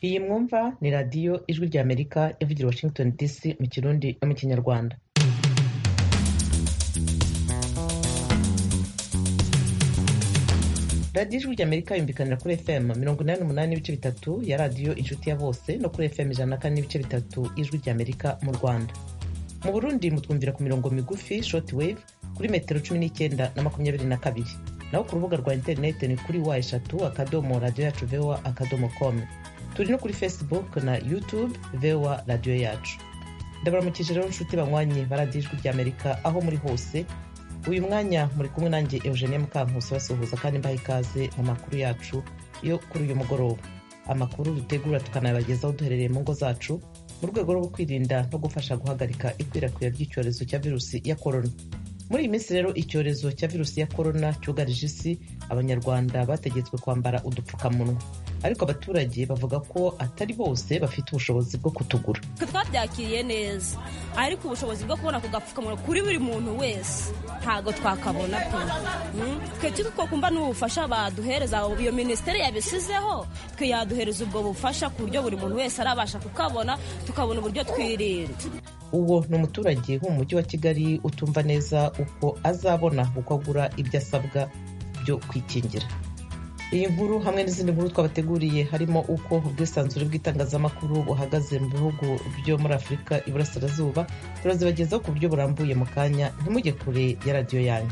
iyi mwumva ni radiyo ijwi rya amerika ivugira washington dc mu kirundi no mu kinyarwanda radiyo ijwi rya amerika yumvikanira kuri fm mirongo inani n'umunani n'ibice bitatu ya radiyo inshuti ya bose no kuri fm ijana na kane n'ibice bitatu ijwi rya amerika mu rwanda mu burundi mutwumvira ku mirongo migufi short wave kuri metero cumi n'icyenda na makumyabiri na kabiri naho ku rubuga rwa interineti ni kuri wa eshatu akadomo radiyo yacu voa akadomo com turi no kuri facebook na youtube voa radiyo yacu ndabaramukije rero nshuti banywanyi ba radiyo ijwi rya amerika aho muri hose uyu mwanya muri kumwe nanjye eugenie mukankusi basuhuza kandi mbaha ikaze mu makuru yacu yo kuri uyu mugoroba amakuru dutegura tukanayabagezaho duherereye mu ngo zacu mu rwego rwo kwirinda no gufasha guhagarika ikwirakwira ry'icyorezo cya virusi ya korona muri iyi minsi rero icyorezo cya virusi ya korona cyugarije isi abanyarwanda bategetswe kwambara udupfukamunwa ariko abaturage bavuga ko atari bose bafite ubushobozi bwo kutugura twabyakiriye neza ariko ubushobozi bwo kubona ku gapfukamunwa kuri buri muntu wese ntabwo twakabona pe twe twakumva n'ubufasha baduhereza iyo minisiteri yabisizeho twe yaduhereza ubwo bufasha ku buryo buri muntu wese arabasha kukabona tukabona uburyo twirinda uwo ni umuturage wo mu mujyi wa kigali utumva neza uko azabona uko agura ibyo asabwa byo kwikingira iyi nkuru hamwe n'izindi nkuru twabateguriye harimo uko ubwisanzure bw'itangazamakuru buhagaze mu bihugu byo muri afurika iburasirazuba turazibagezaho ku buryo burambuye mu kanya ntimujye kure ya radiyo yanyu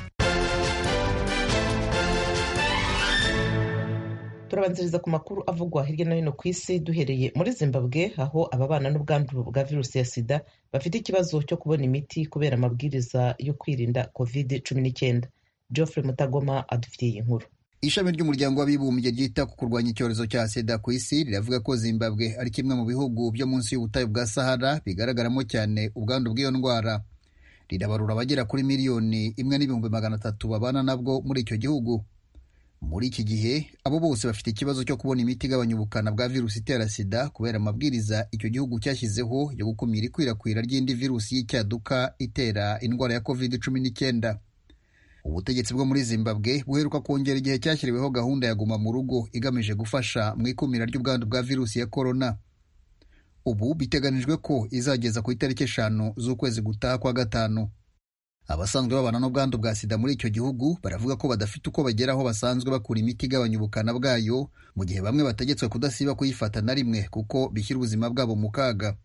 turabanziriza ku makuru avugwa hirya no hino ku isi duhereye muri zimbabwe aho ababana n'ubwandu bwa virusi ya sida bafite ikibazo cyo kubona imiti kubera amabwiriza yo kwirinda covid cumi n'icyenda geoffrey mutagoma adufitiye iyi nkuru ishami ry'umuryango w'abibumbye ryita ku kurwanya icyorezo cya sida ku isi riravuga ko zimbabwe ari kimwe mu bihugu byo munsi y'ubutayu bwa sahara bigaragaramo cyane ubwandu bw'iyo ndwara rirabarura abagera kuri miliyoni imwe n'ibihumbi magana atatu babana nabwo muri icyo gihugu muri iki gihe abo bose bafite ikibazo cyo kubona imiti igabanya ubukana bwa virusi itera sida kubera amabwiriza icyo gihugu cyashyizeho yo gukumira ikwirakwira ry'indi virusi y'icyaduka itera indwara ya covid cumi n'icyenda ubutegetsi bwo muri zimbabwe buheruka kongera igihe cyashyiriweho gahunda ya guma mu rugo igamije gufasha mu ikumira ry'ubwandu bwa virusi ya korona ubu biteganijwe ko izageza ku itariki eshanu z'ukwezi gutaha kwa gatanu abasanzwe babana n'ubwandu bwa sida muri icyo gihugu baravuga ko badafite uko bagera aho basanzwe bakura imiti igabanya ubukana bwayo mu gihe bamwe bategetswe kudasiba kuyifata na rimwe kuko bishyira ubuzima bwabo mu kaga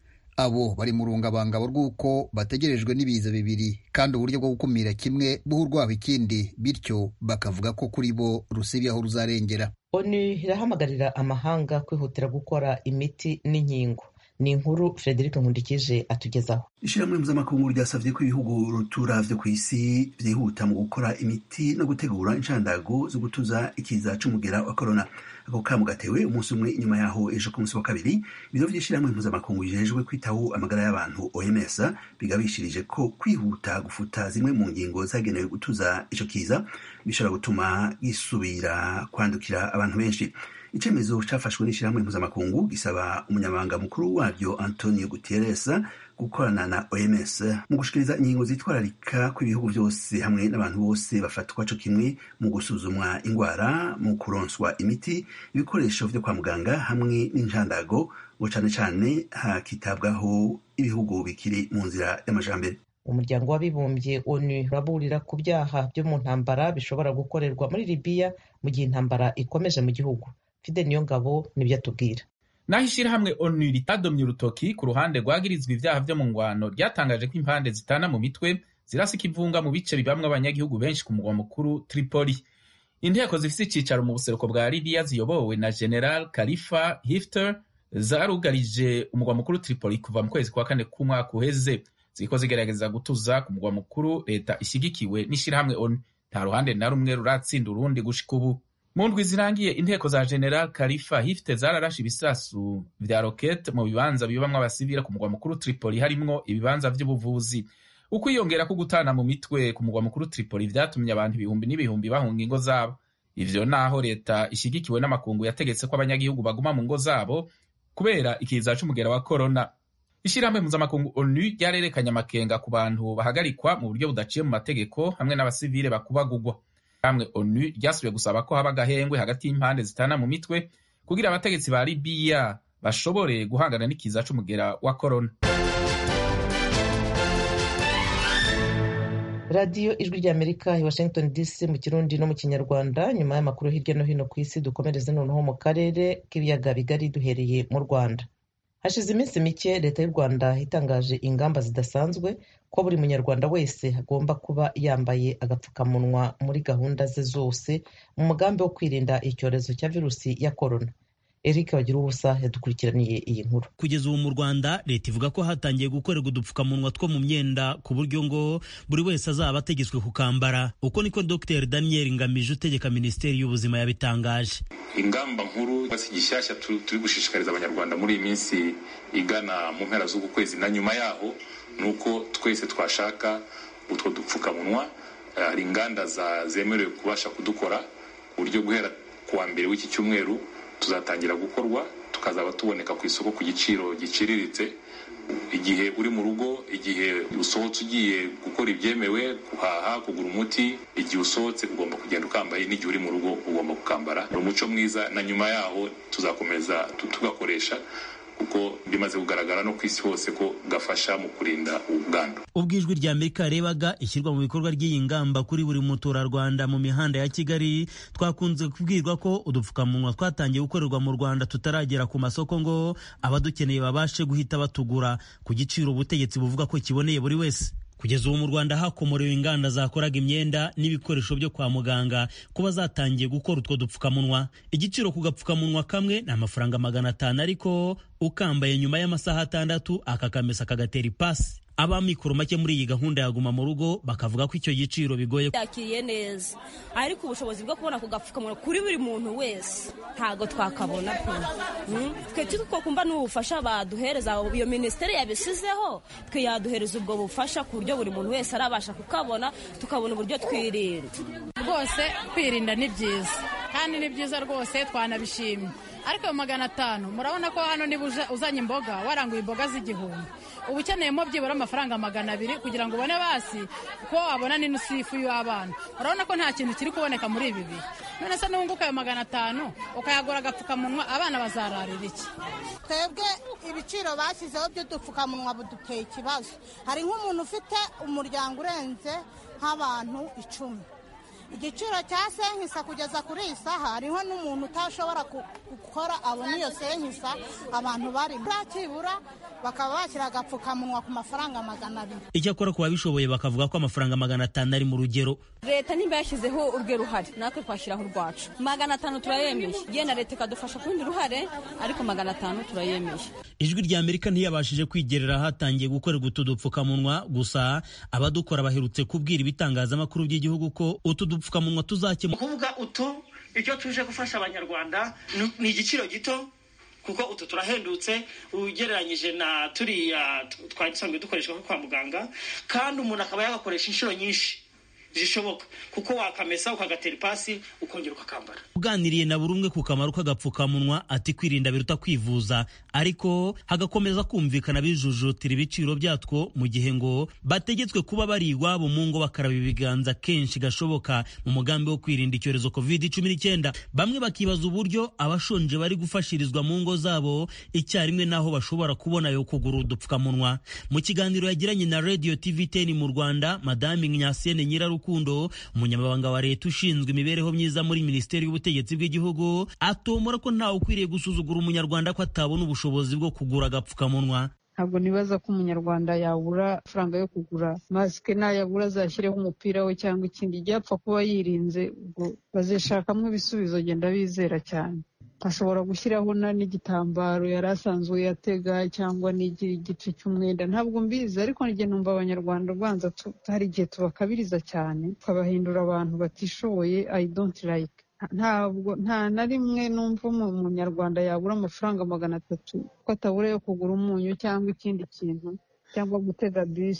abo bari mu rungabangabo rw'uko bategerejwe n'ibiza bibiri kandi uburyo bwo gukumira kimwe buha urwabo ikindi bityo bakavuga ko kuri bo rusibi aho ruzarengera onu irahamagarira amahanga kwihutira gukora imiti n'inkingo ni inkuru frederic nkundikije atugezaho ishyirahamwe mpuzamakungu ryasabye ko ibihugu rutura vyo ku isi vyihuta mu gukora imiti no gutegura inshandago zo gutuza ikiza c'umugera wa korona ako kamo gatewe umunsi umwe inyuma yaho ejo ku munsi wa kabiri ibiro vy'ishyirahamwe mpuzamakungu bijejwe kwitaho amagara y'abantu oms bigabishirije ko kwihuta gufuta zimwe mu ngingo zagenewe gutuza ico kiza bishobora gutuma gisubira kwandukira abantu benshi icyemezo cyafashwe n'ishyirahamwe mpuzamakungu gisaba umunyamabanga mukuru waryo antonio guterres gukorana na oms mu gushikiriza ingingo zitwararika kw'ibihugu byose hamwe n'abantu bose bafatwa co kimwe mu gusuzumwa ingwara mu kuronswa imiti ibikoresho vyo kwa muganga hamwe n'injandago ngo cane cane hakitabwaho ibihugu bikiri mu nzira y'amajambere umuryango w'abibumbye onu uraburira ku byaha byo mu ntambara bishobora gukorerwa muri libiya mu gihe intambara ikomeje mu gihugu fide niyo ngabo nibyo atubwira naho ishyirahamwe onu ritadomye urutoki ku ruhande rwagirizwa ibyaha byo mu ngwano ryatangaje ko impande zitana mu mitwe zirasika ivunga mu bice bibamwo abanyagihugu benshi ku mugwa mukuru tripoli inteko zifite icyicaro mu buseruko bwa libiya ziyobowe na general khalifa hifter zarugarije umugwa mukuru tripoli kuva mu kwezi kwa kane k'umwaka uheze ziriko zigerageza gutuza ku mugwa mukuru leta ishyigikiwe n'ishyirahamwe onu nta ruhande na rumwe ruratsinda urundi gushika ubu mu ndwi zirangiye inteko za general khalifa hifte zararashe ibisasu vya rokete mu bibanza bibamwo abasivile ku mugwa mukuru tripoli harimwo ibibanza vy'ubuvuzi ukwiyongera ko gutana mu mitwe ku mugwa mukuru tripoli vyatumye abantu ibihumbi n'ibihumbi bahunga ingo zabo ivyo naho leta ishigikiwe n'amakungu yategetse ko abanyagihugu baguma mu ngo zabo kubera ikiza c'umugera wa korona ishirahamwe mpuzamakungu onu ryarerekanye amakenga ku bantu bahagarikwa mu buryo budaciye mu mategeko hamwe n'abasivile bakubagugwa hamwe onu ryasubiye gusaba ko haba agahengwe hagati y'impande zitana mu mitwe kugira abategetsi ba libiya bashobore guhangana n'ikiza c'umugera wa korona radiyo ijwi ry'amerika i washington dc mu kirundi no mu kinyarwanda nyuma y'amakuru hirya no hino ku isi dukomereze noneho mu karere k'ibiyaga bigari duhereye mu rwanda hashize iminsi mike leta y'u rwanda itangaje ingamba zidasanzwe ko buri munyarwanda wese agomba kuba yambaye agapfukamunwa muri gahunda ze zose mu mugambi wo kwirinda icyorezo cya virusi ya korona eric bagira ubusa yadukurikiraniye iyi nkuru kugeza ubu mu rwanda leta ivuga ko hatangiye gukorerwa udupfukamunwa two mu myenda ku buryo ngo buri wese azaba ategetswe kukambara uko niko dr daniel ngamije utegeka minisiteri y'ubuzima yabitangaje ingamba nkuru si gishyashya turi gushishikariza abanyarwanda muri iyi minsi igana mu mpera z'uku kwezi na nyuma yaho ni uko twese twashaka utwo dupfukamunwa hari inganda zemerewe kubasha kudukora ku buryo guhera ku wa mbere w'iki cyumweru tuzatangira gukorwa tukazaba tuboneka ku isoko ku giciro giciriritse igihe uri mu rugo igihe usohotse ugiye gukora ibyemewe guhaha kugura umuti igihe usohotse ugomba kugenda ukambaye n'igihe uri mu rugo ugomba kukambara ni umuco mwiza na nyuma yaho tuzakomeza tugakoresha kuko bimaze kugaragara no ku isi hose ko gafasha mu kurinda ubwandu ubwo ijwi rya amerika yarebaga ishyirwa mu bikorwa ry'iyi ngamba kuri buri muturarwanda mu mihanda ya kigali twakunze kubwirwa ko udupfukamunwa twatangiye gukorerwa mu rwanda tutaragera ku masoko ngo abadukeneye babashe guhita batugura ku giciro ubutegetsi buvuga ko kiboneye buri wese kugeza ubu mu rwanda hakomorewe inganda zakoraga imyenda n'ibikoresho byo kwa muganga kuba zatangiye gukora utwo dupfukamunwa igiciro ku gapfukamunwa kamwe ni amafaranga magana atanu ariko ukambaye nyuma y'amasaha atandatu aka kamesa kagatera ipasi abamikoro make muri iyi gahunda yaguma mu rugo bakavuga ko icyo giciro bigoye yakiriye neza ariko ubushobozi bwo kubona ako gapfukamunwa kuri buri muntu wese ntabwo twakabona pe twe two kumva n'ubufasha baduhereza iyo minisiteri yabisizeho twe yaduhereza ubwo bufasha ku buryo buri muntu wese arabasha kukabona tukabona uburyo twirinda rwose kwirinda ni byiza kandi ni byiza rwose twanabishimye ariko ayo magana atanu murabona ko hano niba uzanye imboga waranguye imboga z'igihumbi uba ukeneyemo byibura amafaranga magana abiri kugira ngo ubone basi ko wabona n'inusu y'ifu y'abana urabona ko nta kintu kiri kuboneka muri ibi bihe none se nunguka ayo magana atanu ukayagura agapfukamunwa abana bazararira iki twebwe ibiciro bashyizeho by'udupfukamunwa buduteye ikibazo hari nk'umuntu ufite umuryango urenze nk'abantu icumi igiciro cya senkisa kugeza kuri iyi saha hariho n'umuntu utashobora gukora abona iyo senkisa abantu bari byakibura bakaba bashyira agapfukamunwa ku mafaranga magana abiri icyakora ku babishoboye bakavuga ko amafaranga magana atanu ari mu rugero leta nimba yashyizeho urwe ruhare natwe twashyiraho urwacu magana atanu turayemeye yenda leta ikadufasha ku rundi ruhare ariko magana atanu turayemeye ijwi rya amerika ntiyabashije kwigerera hatangiye gukorerwa utu dupfukamunwa gusa abadukora baherutse kubwira ibitangazamakuru by'igihugu ko utu dupfukamunwa tuzakemura kuvuga utu icyo tuje gufasha abanyarwanda ni igiciro gito kuko utu turahendutse ugereranyije na turiya twari dusanzwe dukoreshwa kwa muganga kandi umuntu akaba yagakoresha inshuro nyinshi zishoboka kuko wakamesa ukagatera ipasi ukongera ukakambara uganiriye na buri umwe ku kamaro k'agapfukamunwa ati kwirinda biruta kwivuza ariko hagakomeza kumvikana bijujutira ibiciro byatwo mu gihe ngo bategetswe kuba bari iwabo mu ngo bakaraba ibiganza kenshi gashoboka mu mugambi wo kwirinda icyorezo covid cumi n'icyenda bamwe bakibaza uburyo abashonje bari gufashirizwa mu ngo zabo icyarimwe n'aho bashobora kubona yo kugura udupfukamunwa mu kiganiro yagiranye na radio tv ten mu rwanda madame nyasene nyirarukundo rukundo umunyamabanga wa leta ushinzwe imibereho myiza muri minisiteri y'ubutegetsi bw'igihugu atomora ko ntawe ukwiriye gusuzugura umunyarwanda ko atabona ubushobozi bwo kugura agapfukamunwa ntabwo nibaza ko umunyarwanda yabura amafaranga yo kugura masike nayabura azashyireho umupira we cyangwa ikindi ibyapfa kuba yirinze ubwo bazishakamo ibisubizo genda bizera cyane ashobora gushyiraho n'igitambaro yari asanzwe yatega cyangwa n'igira igice cy'umwenda ntabwo mbizi ariko njye numva abanyarwanda ubanza hari igihe tubakabiriza cyane tukabahindura abantu batishoboye i don't like ntabwo nta na rimwe numva umunyarwanda yabura amafaranga magana atatu ko atabura yo kugura umunyu cyangwa ikindi kintu cyangwa gutega bisi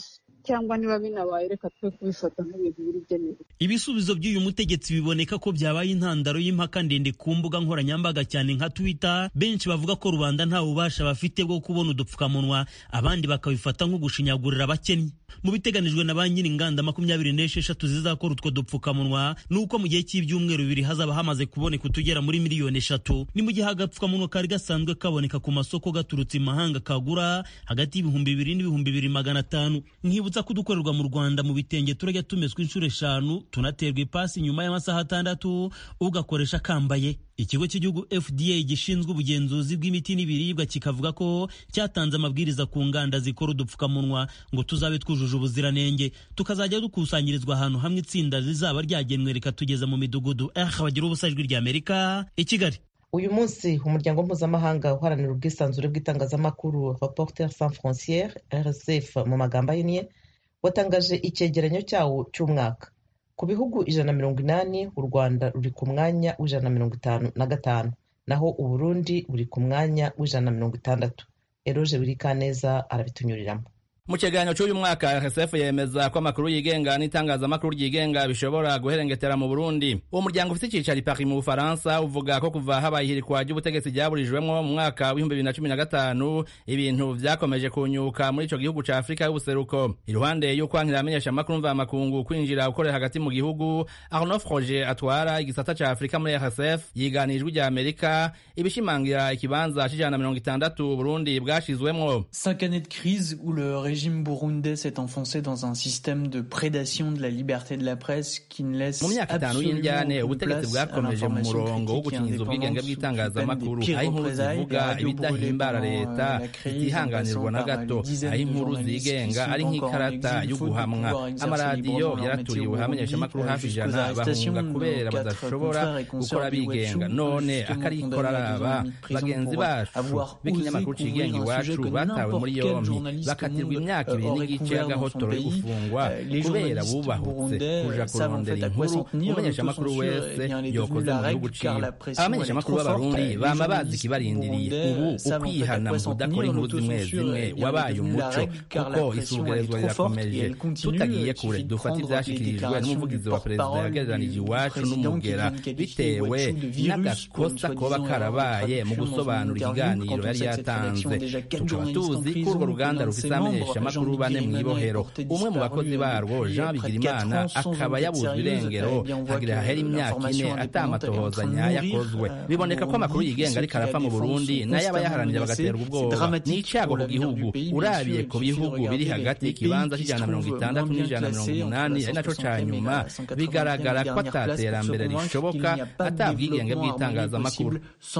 cyangwa niba binabaye reka twe kubifata nk'ibintu biri byemewe ibisubizo by'uyu mutegetsi biboneka ko byabaye intandaro y'impaka ndende ku mbuga nkoranyambaga cyane nka twitter benshi bavuga ko rubanda nta bubasha bafite bwo kubona udupfukamunwa abandi bakabifata nko gushinyagurira abakennye mu biteganijwe na ba nyiri inganda makumyabiri n'esheshatu zizakora utwo dupfukamunwa ni uko mu gihe cy'ibyumweru bibiri hazaba hamaze kuboneka utugera muri miliyoni eshatu ni mu gihe agapfukamunwa kari gasanzwe kaboneka ku masoko gaturutse imahanga kagura hagati y'ibihumbi bibiri n'ibihumbi bibiri magana atanu nkibutsa ko udukorerwa mu rwanda mu bitenge turajya tumeswa inshuro eshanu tunaterwa ipasi nyuma y'amasaha atandatu ugakoresha kambaye ikigo cy'igihugu fda gishinzwe ubugenzuzi bw'imiti n'ibiribwa kikavuga ko cyatanze amabwiriza ku nganda zikora udupfukamunwa ngo tuzabe twujuje ubuziranenge tukazajya dukusanyirizwa ahantu hamwe itsinda rizaba ryagenwe rikatugeza mu midugudu eh bagira ubusa ijwi ry'amerika i kigali uyu munsi umuryango mpuzamahanga uharanira ubwisanzure bw'itangazamakuru reporter sans frontiere rsf mu magambo ahinnye watangaje icyegeranyo cyawo cy'umwaka ku bihugu ijana na mirongo inani u rwanda ruri ku mwanya w'ijana na mirongo itanu na gatanu naho uburundi buri ku mwanya w'ijana na mirongo itandatu eroje birikaneza arabitunyuriramo mu kiganiro cy'uyu mwaka rsf yemeza ko amakuru yigenga n'itangazamakuru ryigenga bishobora guherengetera mu burundi uwo muryango ufite icyicaro i paris mu bufaransa uvuga ko kuva habaye ihirikwa ry'ubutegetsi ryaburijwemo mu mwaka w'ibihumbi bibiri na cumi na gatanu ibintu vyakomeje kunyuka muri ico gihugu ca afurika y'ubuseruko iruhande y'ukwankira amenyesha amakuru mvamakungu kwinjira gukorera hagati mu gihugu arnaud froger atwara igisata ca afurika muri rsf yiganijwe rya amerika ibishimangira ikibanza c'ijana na mirongo itandatu burundi bwashizwemwo cinq années de crise où le régime burundais s'est enfoncé dans un système de prédation de la liberté de la presse qui ne laisse mu myaka itanu y'indyane ubutegetsi bwakomeje mu murongo wo gukingiza ubwigenge bw'itangazamakuru aho inkuru zivuga ibidahimbara leta itihanganirwa na gato aho inkuru zigenga ari nk'ikarata yo guhamwa amaradiyo yaraturiwe hamenyeshamakuru hafi ijana bahunga kubera badashobora gukora bigenga none akarikora araba bagenzi bacu b'ikinyamakuru cigenga iwacu batawe muri yombi bakatirwa imyaka ibiri n'igice y'agahotoro yo gufungwa kubera bubahutse kuja kurondera inkuru umumenyeshamakuru wese yokoze mu gihugu ciwe abamenyeshamakuru b'abarundi bama bazi ikibarindiriye ubu ukwihana mu kudakora inkuru zimwe zimwe wabaye umuco kuko isugerezwa rirakomeje tutagiye kure dufata ivyashikirijwe n'umuvugizi wa perezida yagereranije iwacu n'umugera bitewe n'agakosa koba karabaye mu gusobanura ikiganiro yari yatanze tukaba tuzi ko urwo ruganda rufise amenyesha amakuru bane mw'ibohero umwe mu bakozi barwo jean bigirimana akaba yabuzwe irengero hagira hahera imyaka ine atamatohoza nyayo akozwe biboneka ko amakuru yigenga ariko arapfa mu burundi nayo abayaharanira bagaterwa ubwoba ni icago ku gihugu urabiye ku bihugu biri hagati y'ikibanza c'ijana na mirongo itandatu n'ijana na mirongo umunani ari naco ca nyuma bigaragara ko ataterambere rishoboka atabwigenge bw'itangazamakuru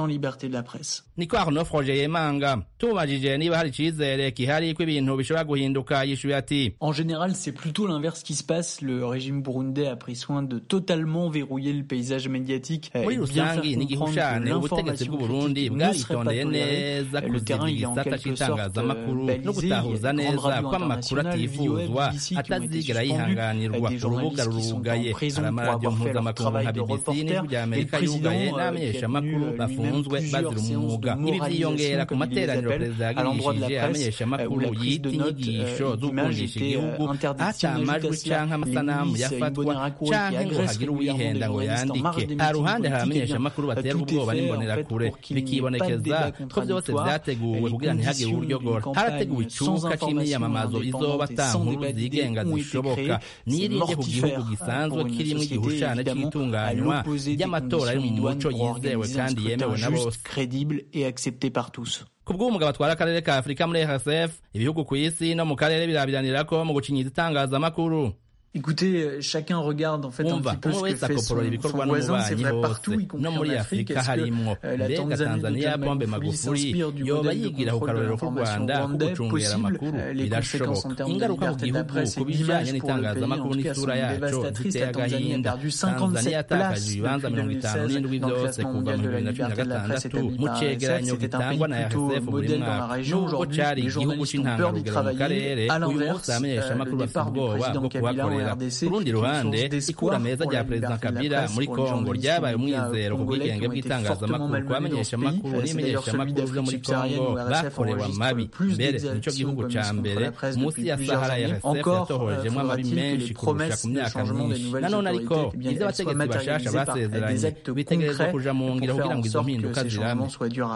niko arnaud froger yemanga tumubajije niba hari icizere kihari ko ibintu bishobora guhinduka yishuye ati En général, c'est plutôt l'inverse qui se passe. Le régime burundais a pris soin de totalement verrouiller le paysage médiatique euh, muri et bien faire rusangi comprendre n'igihushane que ubutegetsi l'information bw'uburundi critique ne serait pas bwaritoneye tolérée. neza Euh, Le terrain, il est en kuzigira igisata quelque sorte c'itangazamakuru euh, no balisé. Il y a gutahuza des grandes neza radios ko amakuru internationales, atifuzwa VOA, BBC, qui ont été atazigera suspendues, yihanganirwa euh, des urubuga journalistes qui sont rurugaye en prison hari pour amaradiyo avoir fait leur mpuzamakungu nka travail de bbc reporter, n'ijwi rya et le amerika président, yugaye euh, qui a n'abamenyeshamakuru tenu, euh, bafunzwe lui-même bazira plusieurs umwuga séances de ibi vyiyongera ku moralisation, comme il les materaniro appelle, perezida à l'endroit de la yagirishije presse, abamenyeshamakuru où la prise yita de notes, inyigisho euh, zo d'images gukundisha était, igihugu euh, interdite. ata S'il amajwi ajoute à cela canke amasanamu les milices yafatwa Imbonerakure qui canke ngo agressent hagire régulièrement des uwihenda ngo journalistes en marge yandike des aha meetings ruhande hari politiques, eh bien, abamenyeshamakuru baterwa tout est ubwoba fait, en n'imbonerakure fait, pour qu'il n'y ait pas de bikibonekeza débat ko byose contradictoire. vyateguwe Les kugira ntihagire conditions uburyogora d'une harateguwe campagne sans icuka information c'imyiyamamazo izoba indépendante et ata sans nkuru débat d'idées zigenga ont été zishoboka créées. C'est nirinde ku gihugu mortifère gisanzwe pour une kirimwo société, igihushane évidemment, à c'itunganywa l'opposé des ry'amatora ari mu conditions muco idoines pour yizewe organiser un kandi scrutin yemewe na juste, bose crédible et accepté par tous. ku bw'umugabo atwara akarere ka afurika muri rsf ibihugu ku isi no mu karere birabiranira ko mu gucinyiza itangazamakuru Écoutez, euh, chacun regarde en fait un umva petit peu umwe ce que wese fait akoporora son, ibikorwa son voisin, c'est n'umubanyi vrai partout, y hose compris no muri en Afrique. afurika Est-ce que harimwo euh, la mbega Tanzanie de tanzania John pombe Magufuli magufuli s'inspire du yoba modèle de yigira ku contrôle de karorero k'u l'information rwanda ko rwandais gucungera possible amakuru Euh, Les conséquences en birashoboka termes de ingaruka ku liberté de la gihugu presse ku et bijanye d'image pour le pays, en n'itangazamakuru tout cas, n'isura sont yaco dévastatrices. ziteye La Tanzanie a agahinda perdu tanzania 57 yatakaje places ibibanza depuis mirongo itanu 2016 n'indwi dans le byose classement kuva mu mondial de bibiri la na cumi na liberté de la presse gatandatu établi mu par cegeranyo RSF. C'était un gitangwa pays na plutôt rsf buri modèle dans la mwaka région. nubwo Aujourd'hui, cari les igihugu journalistes ont peur d'y c'intangarugero mu travailler. karere À uyu l'inverse, munsi abamenyesha euh, le amakuru bafite départ du ubwoba président bwo Kabila en kuhakorera kurondera ku rundi ruhande ikura meza rya perezida kabila muri kongo ryabaye umwizero ku bwigenge bw'itangazamakuru ku bamenyeshamakuru n'imenyeshamakuru vyo muri kongo bakorewe amabi mbere nico gihugu ca mbere munsi ya sahara rsf yatohojemwo amabi menshi kurusha ku myaka myinshi nanone ariko ivyo abategetsi bashasha basezeranye bitegerezwa kuja mu ngiro kugira ngo izo mpinduka zirame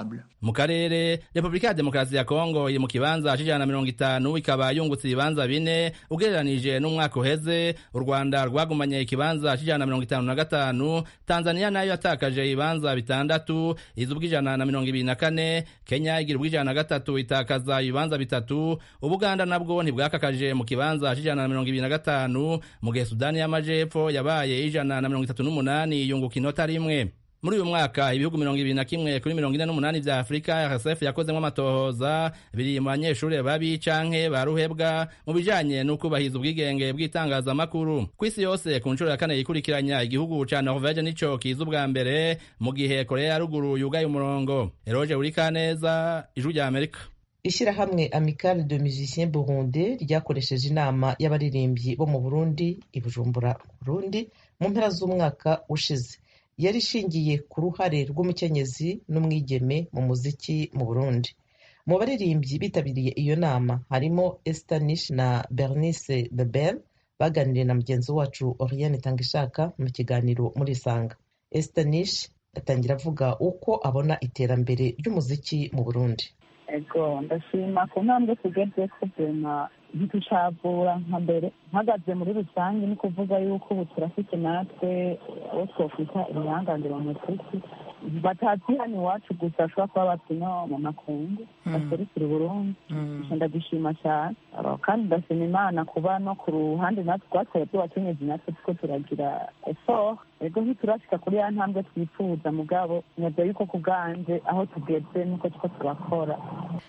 mu karere repubulika ya demokarasi ya kongo iri mu kibanza c'ijana na mirongo itanu ikaba yungutse ibibanza bine ugereranije n'umwaka uheze u rwanda rwagumanye ikibanza c'ijana na mirongo itanu na gatanu tanzania nayo yatakaje ibibanza bitandatu iza ubw'ijana na mirongo ibiri na kane kenya igira ubw'ijana na gatatu itakaza ibibanza bitatu ubuganda nabwo ntibwakakaje mu kibanza c'ijana na mirongo ibiri na gatanu mu gihe sudani y'amajepfo yabaye ijana na mirongo itatu n'umunani yunguka inota rimwe muri uyu mwaka ibihugu mirongo ibiri na kimwe kuri mirongo ine n'umunani vya afurika rsf yakozemwo amatohoza biri mu banyeshuri babi canke ba ruhebwa mu bijanye n'ukubahiza ubwigenge bw'itangazamakuru ku isi yose ku nshuro ya kane yikurikiranya igihugu ca norvege nico kiza ubwa mbere mu gihe korea ya ruguru yugaye umurongo eroge urikaneza ijwi rya amerika ishyirahamwe amicale de musiciens burundi ryakoresheje inama y'abaririmbyi bo mu burundi i bujumbura burundi mu mpera z'umwaka ushize yari ishingiye ku ruhare rw'umukenyezi n'umwigeme mu muziki mu burundi mu baririmbyi bitabiriye iyo nama harimo estanish na bernice bebel baganiriye na mugenzi wacu oriane tangishaka mu kiganiro muri isanga estanish atangira avuga uko abona iterambere ry'umuziki mu burundi ego ndashima ku ntambwe tugeze ko vema ntitucavura nka mbere mpagaze muri rusange ni kuvuga yuko ubu turafite natwe uwo twokwita ibihangangira mu muziki batazi hano iwacu gusa bashobora kuba bati no mu makungu baserukira uburundi ndagishima cyane kandi ndashima imana kuba no ku ruhande natwe twatwaye tubakenyezi natwe tuko turagira effort ego ntiturashika kuri ya ntambwe twifuza mugabo nyaza yuko ku bwanje aho tugeze nuko tuko turakora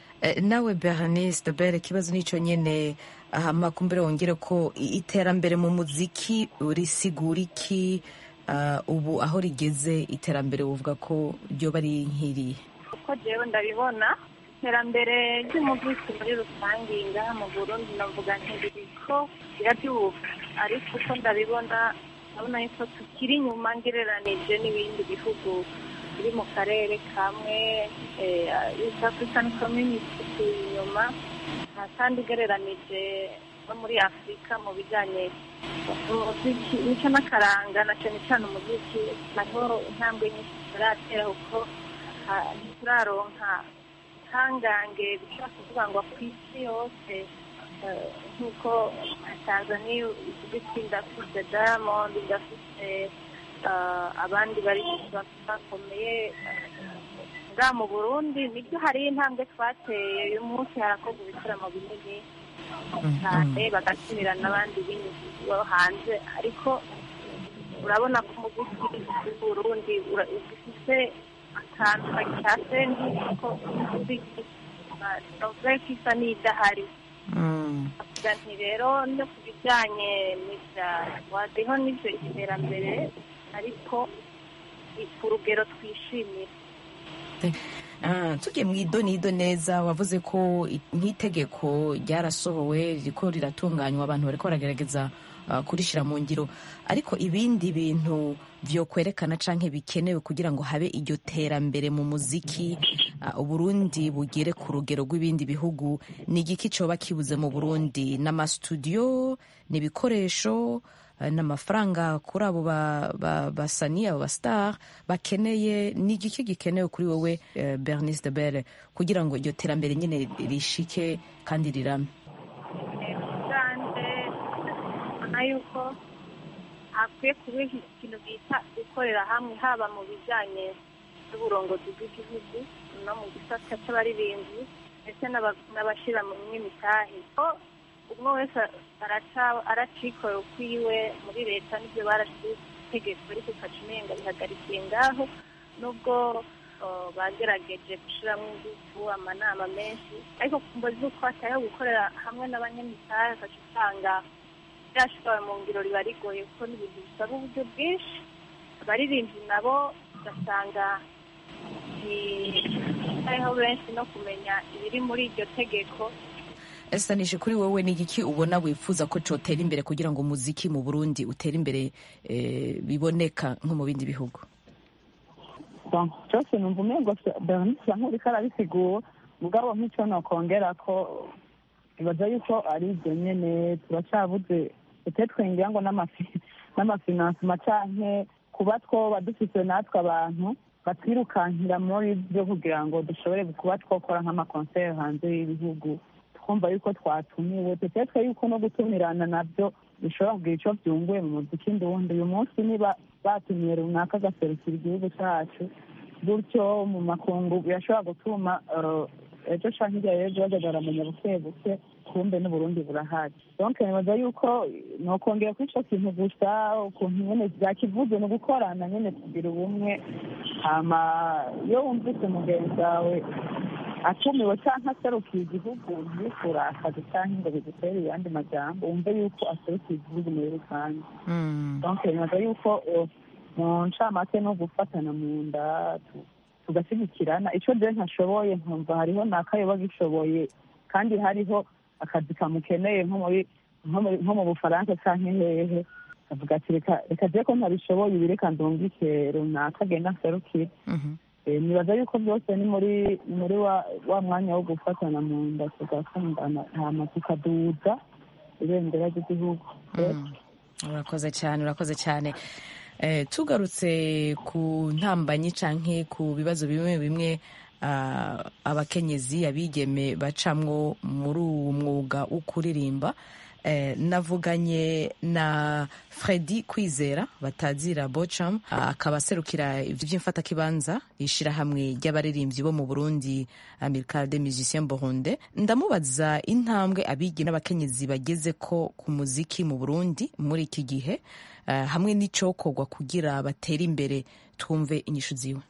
nawe bernice dobere ikibazo nicyo nyine makumbere wongere ko iterambere mu muziki risigura iki ubu aho rigeze iterambere uvuga ko ryoba ari nk'iriya uko jewe ndabibona iterambere ry'umuziki muri rusange ngaha mu burundi navuga ntiriko rirabyuka ariko uko ndabibona ndabona yuko tukiri inyuma ngereranije n'ibindi bihugu biri mu karere kamwe east african community turi inyuma kandi ugereranije no muri afurika mu bijyanye umuziki nicyo n'akaranga na cyane cyane umuziki naho intambwe nyinshi turatera kuko ntituraronka ihangange bishobora kuvuga ngo ku isi yose nk'uko tanzania ivuga iti ndafite diamond ndafite abandi bari bakomeye nga mu burundi nibyo hari intambwe twateye uyu munsi harakorwa ibitaramo binini cyane bagatumira n'abandi bo hanze ariko urabona ko umuziki w'uburundi ufite akantu kacyase nk'uko umuziki novuga ko isa n'idahari nti rero no ku bijyanye n'ibya wadeho n'ibyo iterambere ariko ku rugero twishimira tugiye mu idonido neza wavuze ko nk'itegeko ryarasohowe riko riratunganywa abantu bariko baragerageza kurishyira mu ngiro ariko ibindi bintu byo kwerekana canke bikenewe kugira ngo habe iryo terambere mu muziki uburundi bugere ku rugero rw'ibindi bihugu ni igiki coba kibuze mu burundi n'amasitudiyo n'ibikoresho n'amafaranga kuri abo basani abo basitari bakeneye ni igiki gikenewe kuri wowe bernice de bere kugira ngo iryo terambere nyine rishike kandi rirame ubona yuko hakwiye kuba ikintu bita gukorera hamwe haba mu bijyanye n'uburongozi bw'igihugu no mu gisata cy'abaririmbyi ndetse n'abashyira mu myimitahe umwe wese aracikora ukwiwe muri leta n'ibyo barashyize itegeko ariko ukacimenga bihagarikiye ngaho nubwo bagerageje gushyiramo ingufu amanama menshi ariko kumva z'uko hatayeho gukorera hamwe n'abanyamitahe ugaca usanga byashoboye mu ngiro riba rigoye kuko n'ibintu bisaba uburyo bwinshi abaririmbyi nabo ugasanga hariho benshi no kumenya ibiri muri iryo tegeko estanishe kuri wowe ni igiki ubona wifuza ko cotera imbere kugira ngo umuziki mu burundi utere imbere eh, biboneka nko mu bindi bihugu Bon, cyose numva umengo bernice nk'uriko arabisigura mugabo nk'icyo nokongera ko ibaza yuko ari ibyo nyene turacyabuze utetwe ngira ngo n'amafi- n'amafinansima canke kuba twoba dufise natwe abantu batwirukankira muri byo kugira ngo dushobore kuba twokora nk'amakonseri hanze y'ibihugu twumva yuko twatumiwe tutetwe yuko no gutumirana nabyo bishobora kugira ico vyunguye mu muziki ndundi uyu munsi niba batumiye runaka agaserukira igihugu cacu gutyo mu makungu birashobora gutuma eh, ejo canke hirya y'ejo baja baramenya buke buke kumbe n'uburundi burahari donc nibaza yuko nokongera kuri ico kintu gusa ukuntu nyene vyakivuze ni ugukorana nyene kugira ubumwe hama iyo wumvise mugenzi wawe atumiwe canke aserukiye igihugu ntikurakaze canke ngo bigutere ayandi majambo wumve yuko aserukiye igihugu muri rusange donc nibaza yuko eh, mu ncamake no gufatana mu nda tu- tugashyigikirana icyo je ntashoboye nkumva hariho n'akayoba gishoboye kandi hariho akazi kamukeneye nko muri nko muri- nko mu bufaransa canke hehe avuga ati reka reka je ko ntabishoboye ibi reka ndungike runaka agenda nserukire Eh, nibaza yuko byose ni muri muri wa, wa mwanya wo gufatana mu nda tugakundana hama tukaduza ibendera ry'igihugu urakoze cyane urakoze cyane Eh, tugarutse ku ntambanyi canke ku bibazo bimwe bimwe ah, abakenyezi abigeme bacamwo muri uwo mwuga wo kuririmba Eh, navuganye na Fredi Kwizera batazira Bocham ah, akaba aserukira ivyo vy'imfatakibanza ishirahamwe ry'abaririmbyi bo mu Burundi Amical des Musiciens Burundais ndamubaza intambwe abigi n'abakenyezi bageze ko ku muziki mu Burundi muri iki gihe eh, hamwe n'icokorwa kugira batere imbere twumve inyishu ziwe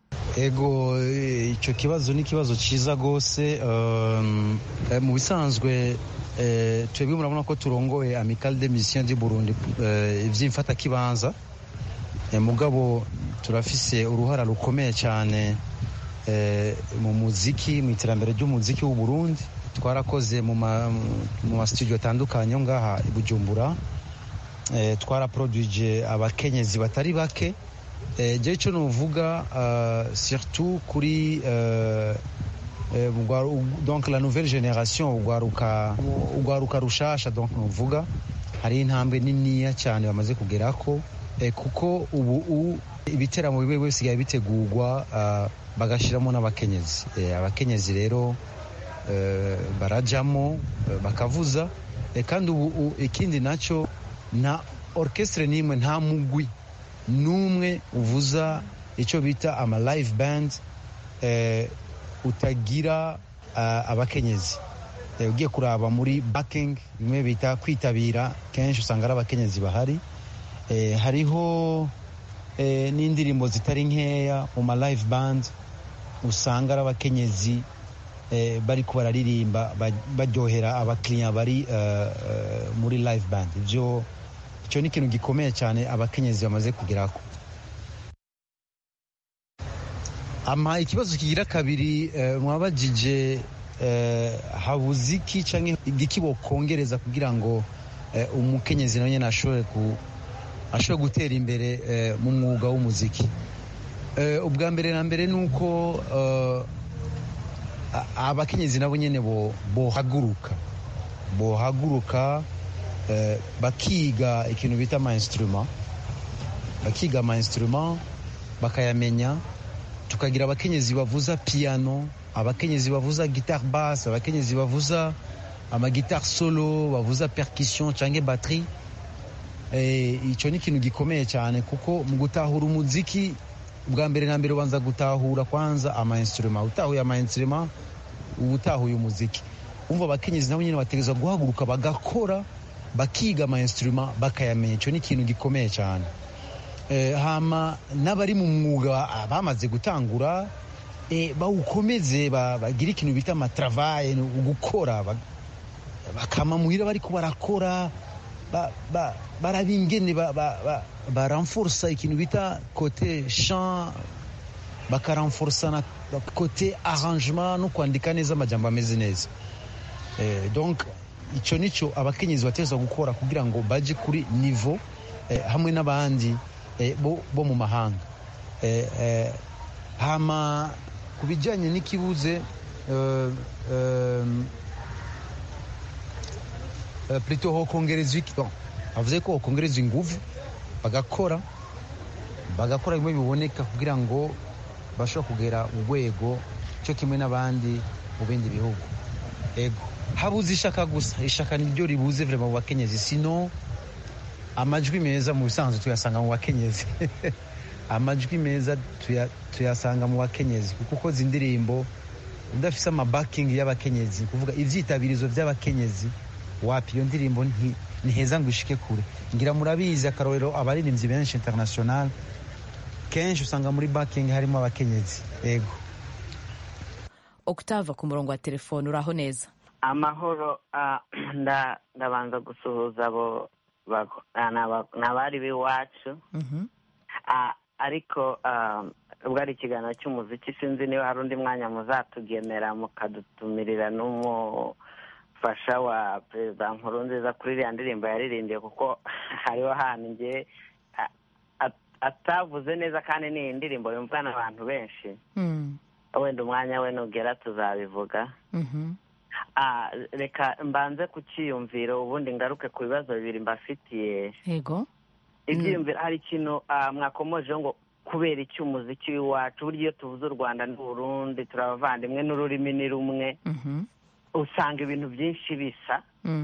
ego eh, icyo kibazo ni ikibazo cyiza rwose um, eh, mu bisanzwe eh, twebwe murabona ko turongoye amical de mission du burundi eh, ivy'imfatakibanza eh, mugabo turafise uruhara rukomeye cyane eh, mu muziki mu iterambere ry'umuziki w'u burundi twarakoze mu ma- mu masitudiyo atandukanye yo ngaha i bujumbura eh, twaraproduije abakenyezi batari bake eh, je ico novuga uh, surtout kuri uh, eh, ugwa- u- donc la nouvelle génération ugwaruka ugwaruka rushasha donc novuga hari intambwe niniya cyane bamaze kugerako eh, kuko ubu u- ibiteramo bibe bisigaye bitegurwa uh, bagashiramo n'abakenyezi eh, abakenyezi rero eh, barajamo eh, bakavuza eh, kandi ubu u- ikindi naco nta orchestre n'imwe nta mugwi n'umwe uvuza icyo bita ama live band eh, utagira uh, abakenyezi eh, ugiye kuraba muri backing bimwe bita kwitabira kenshi usanga ari abakenyezi bahari eh, hariho eh, n'indirimbo zitari nkeya mu ma live band usanga ari abakenyezi eh, bariko bararirimba ba- baryohera abakiriya bari uh, uh, muri live band ivyo icyo ni ikintu gikomeye cyane abakenyezi bamaze kugerako ama ikibazo kigira kabiri eh, mwabajije eh, habuze iki canke igiki bokongereza kugira ngo eh, umukenyezi nawe nyene ashobore ku ashobore gutera imbere eh, mu mwuga w'umuziki eh, ubwa mbere na mbere ni uko eh, a- abakenyezi nabo nyene bo- bohaguruka bohaguruka eh, bakiga ikintu bita ama instrument bakiga ama instrument bakayamenya tukagira abakenyezi bavuza piano abakenyezi bavuza guitare basse abakenyezi bavuza amagitare solo bavuza percussion canke batterie eh, ico ni ikintu gikomeye cyane kuko mu gutahura umuziki bwa mbere na mbere ubanza gutahura kwanza ama instrument utahuye ama instrument uba utahuye umuziki umva abakenyezi nabo nyine bategereza guhaguruka bagakora bakiga ama instrument bakayamenya icyo ni ikintu gikomeye cyane eh, hama n'abari mu mwuga ah, bamaze gutangura eh, bawukomeze ba- bagire ikintu bita amatravaye gukora ba- bakama muhira bariko barakora ba- ba- baraba ingene ba- ba- ba- baranforsa ikintu bita kote champ bakaranforsa na kote arrangement no kwandika neza amajambo ameze neza donc icyo nicyo abakenyezi bategerezwa gukora kugira ngo bajye kuri nivo hamwe n'abandi bo mu mahanga hama ku bijyanye n'ikibuze plutôt hokongerezwa iki bavuze ko hokongerezwa ingufu bagakora bagakora bimwe biboneka kugira ngo bashobore kugera urwego cyo kimwe n'abandi mu bindi bihugu ego habuze ishaka gusa ishaka niryo ribuze vrema mu bakenyezi sino amajwi meza mu bisanzwe tuyasanga mu bakenyezi amajwi meza tuyasanga mu bakenyezi kuko ukoze indirimbo udafise amabakingi y'abakenyezi kuvuga ivyitabirizo by'abakenyezi wapi iyo ndirimbo ntiheza ngo ishike kure ngira murabizi akarorero abaririmbyi benshi international kenshi usanga muri bakingi harimo abakenyezi ego octave ku murongo wa telefone uraho neza amahoro ndabanza gusuhuza abo ni abari b'iwacu ariko ubwo ari ikiganiro cy'umuziki sinzi niba hari undi mwanya muzatugenera mukadutumirira n'umufasha wa perezida nkurunziza kuri iriya ndirimbo yaririmbiye kuko hariho ahantu nge atavuze neza kandi ni indirimbo yumvwa n'abantu benshi wenda umwanya we nugera tuzabivuga reka mbanze ku cyiyumviro ubundi ngaruke ku bibazo bibiri mbafitiye yego ibyiyumviro hari ikintu mwakomojeho ngo kubera iki umuziki w'iwacu burya iyo tuvuze u rwanda n'uburundi turi abavandimwe n'ururimi ni rumwe usanga ibintu byinshi bisa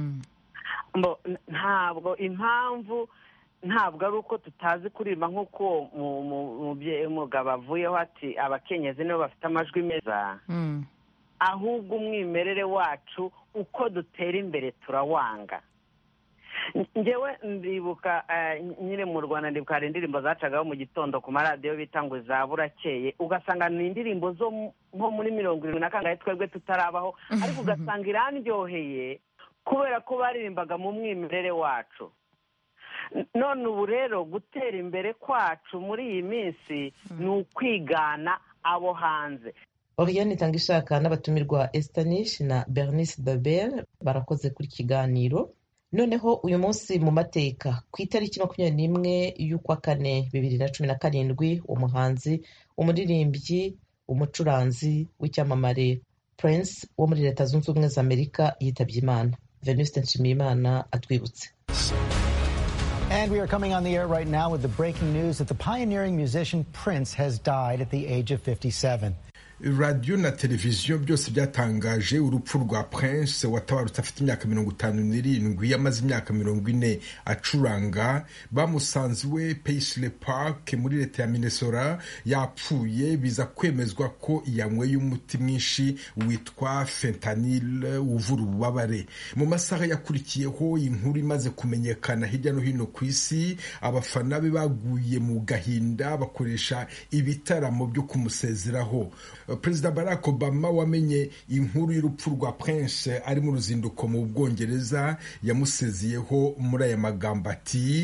ntabwo impamvu ntabwo ari uko tutazi kuririmba nk'uko umugabo avuyeho ati abakenyezi nibo bafite amajwi meza ahubwo umwimerere wacu uko dutera imbere turawanga ngewe ndibuka nyine mu rwanda ndibuka hari indirimbo zacagaho mu gitondo ku maradiyo bita ngo za burakeye ugasanga ni indirimbo zo nko muri mirongo irindwi na kangahe twebwe tutarabaho ariko ugasanga irandyoheye kubera ko baririmbaga mu mwimerere wacu none ubu rero gutera imbere kwacu muri iyi minsi ni ukwigana abo hanze Oriane Itangishaka n'abatumirwa Estanish na Bernice Babel barakoze kuri kiganiro noneho uyu munsi mu mateka ku itariki makumyabiri n'imwe y'ukwa kane bibiri na cumi na karindwi umuhanzi umuririmbyi umucuranzi w'icyamamare Prince wo muri leta zunze ubumwe za amerika yitabye imana venuste nshimiyimana atwibutse And we are coming on the air right now with the breaking news that the pioneering musician Prince has died at the age of 57. radiyo na televiziyo byose byatangaje urupfu rwa prince watabarutse afite imyaka mirongo itanu n'irindwi yamaze imyaka mirongo ine acuranga bamusanze iwe paisley park muri leta ya minnesota yapfuye biza kwemezwa ko yanyweye umuti mwinshi witwa fentanyl uvura ububabare mu masaha yakurikiyeho inkuru imaze kumenyekana hirya no hino ku isi abafana be baguye mu gahinda bakoresha ibitaramo byo kumusezeraho perezida barack obama wamenye inkuru y'urupfu rwa prince ari mu ruzinduko mu bwongereza yamusezeyeho muri aya magambo ati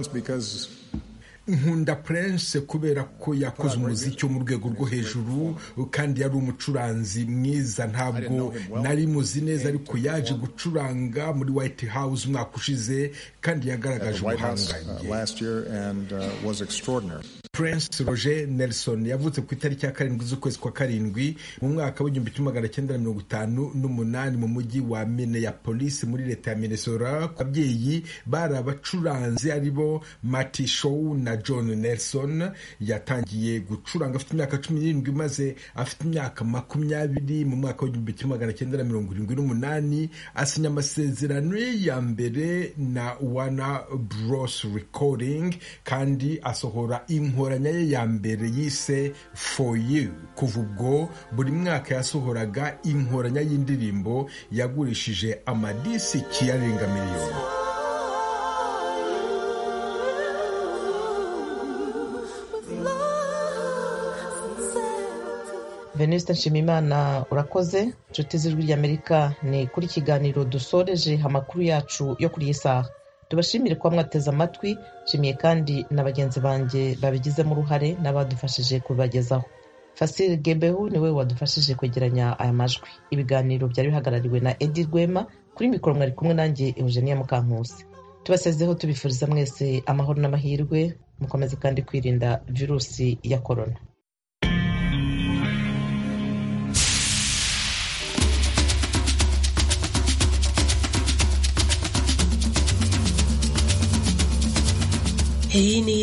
nkunda prince kubera ko yakoze umuziki wo mu rwego rwo hejuru kandi yari umucuranzi mwiza ntabwo nari muzi neza ariko yaje gucuranga muri white house umwaka ushize kandi yagaragaje ubuhangange prince roger nelson yavutse ku itariki ya karindwi z'ukwezi kwa karindwi mu mwaka w'igihumbi kimwe magana cyenda na mirongo itanu n'umunani mu mujyi wa minneapolis muri leta ya minnesota ababyeyi bari abacuranzi aribo mati show na john nelson yatangiye gucuranga afite imyaka cumi n'irindwi maze afite imyaka makumyabiri mu mwaka w'igihumbi kimwe magana cyenda na mirongo irindwi n'umunani asinya amasezerano ye ya mbere na wana bros recording kandi asohora inkoranya ye ya mbere yise for you kuva ubwo buri mwaka yasohoraga inkoranya y'indirimbo yagurishije amadisiki yarenga miliyoni venuste nshimimana urakoze inshuti z'ijwi ry'amerika ni kuri kiganiro dusoreje amakuru yacu yo kuri iyi saha tubashimire kuba mwateze amatwi nshimiye kandi na bagenzi banjye babigizemo uruhare n'abadufashije kubibagezaho fasile gebehu niwe wadufashije kwegeranya aya majwi ibiganiro byari bihagarariwe na edi rwema kuri mikoro mwari kumwe nanjye eugenia mukankusi tubasezeho tubifuriza mwese amahoro n'amahirwe mukomeze kandi kwirinda virusi ya korona Hii ni